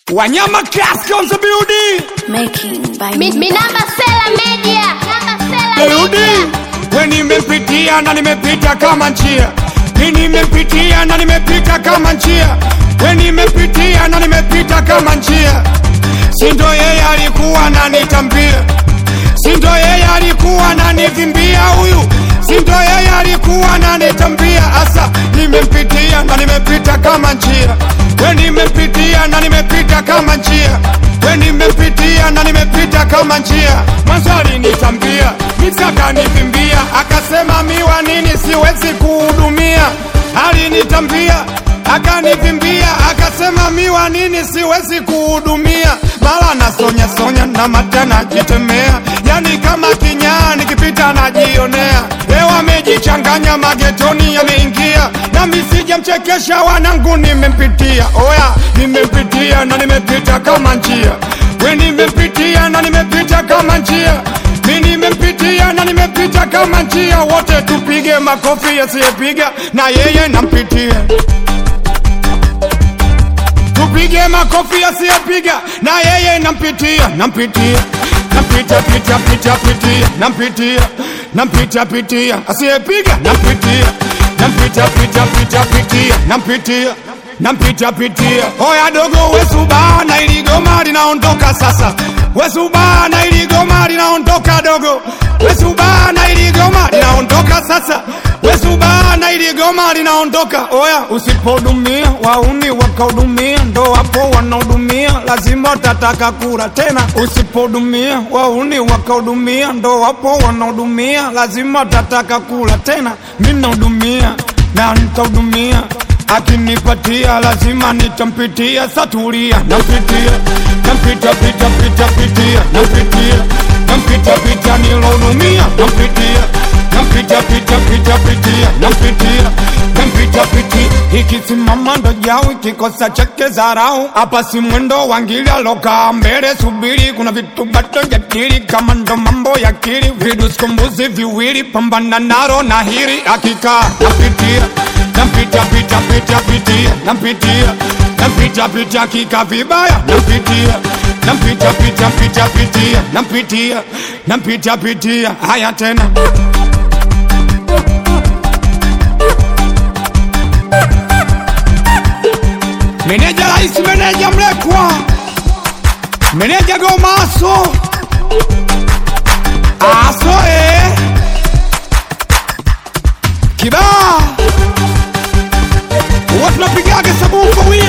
Wanyama Class on the building. Making by Mi, mi namba Sela Media. Namba Sela Building. Media. We nimepitia na nimepita kama njia. Mi nimepitia na nimepita kama njia. We nimepitia na nimepita kama njia. Sindo yeye alikuwa ananitambia. Sindo yeye alikuwa ananivimbia huyu. Sindo yeye alikuwa ananitambia asa. Nimepitia na nimepita kama njia. We nimepitia na nimepita kama njia. We nimepitia na nimepita kama njia. Mwanzo alinitambia, nikakanivimbia, akasema miwa nini siwezi kuhudumia. Alinitambia akanivimbia, akasema miwa nini siwezi kuhudumia. Mara nasonya sonya na mata najitemea, yani kama kinyaa nikipita najionea. Leo amejichanganya magetoni yameingia, nami sijamchekesha wanangu, nimempitia oya, nimempitia na nimepita kama njia. We nimempitia na nimepita kama njia mi nimempitia na nimepita kama njia, wote tupige makofi, yasiyepiga na yeye nampitia. Tupige makofi, yasiyepiga na yeye nampitia, nampitia nampita pita pita pitia, nampitia nampita pitia, asiyepiga nampitia, nampita pita pita pitia, nampitia nampita pitia. Oya dogo, wesubana, ili goma linaondoka sasa. Wesubana, ili goma linaondoka dogo. Wesubana, ili goma linaondoka sasa. Wesubana, ili goma linaondoka. Oya, usipodumia wauni wakahudumia, ndo wapo wanahudumia, lazima utataka kula tena. Usipodumia wauni wakahudumia, ndo wapo wanahudumia, lazima utataka kula tena. Mimi nahudumia na nitahudumia akinipatia lazima nitampitia, satulia nampitia, nampita pita pita pitia, nampitia, nampita pita nilohudumia, nampitia, nampita pita pita pitia, nampitia, nampita piti ikisimama ndo jau kikosa chake zarau, hapa si mwendo wangili alokaa mbele, subiri kuna vitu bado jadili, kama ndo mambo ya kili, viduskumbuzi viwili, pambana naro na hili, akikaa napitia nampita pita pita pitia nampitia nampita pita kika vibaya nampitia nampita pita pita pitia nampitia nampita pitia haya tena meneja rais meneja mlekwa meneja gomaso aso eh. kibaa huwa tunapigaga sabufa wili